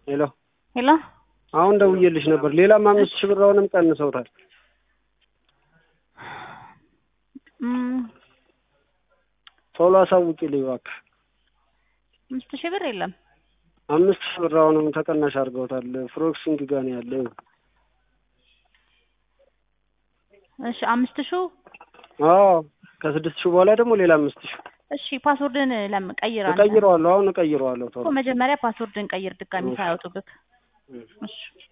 ሄሎ ሄሎ አሁን ደውዬልሽ ነበር። ሌላም አምስት ሺህ ብር አሁንም ቀንሰውታል። እም፣ ቶሎ አሳውቂልኝ እባክህ። አምስት ሺህ ብር የለም። አምስት ሺህ ብር አሁንም ተቀናሽ አድርገውታል። ፍሮክሲንግ ጋር ነው ያለው። እሺ አምስት ሺው አዎ ከስድስት ሺህ በኋላ ደግሞ ሌላ አምስት ሺህ እሺ ፓስወርድን ለምን ቀይር አንተ? እቀይረዋለሁ። አሁን እቀይረዋለሁ ቶሎ እኮ መጀመሪያ ፓስወርድን ቀይር ድጋሚ ሳያወጡብክ። እሺ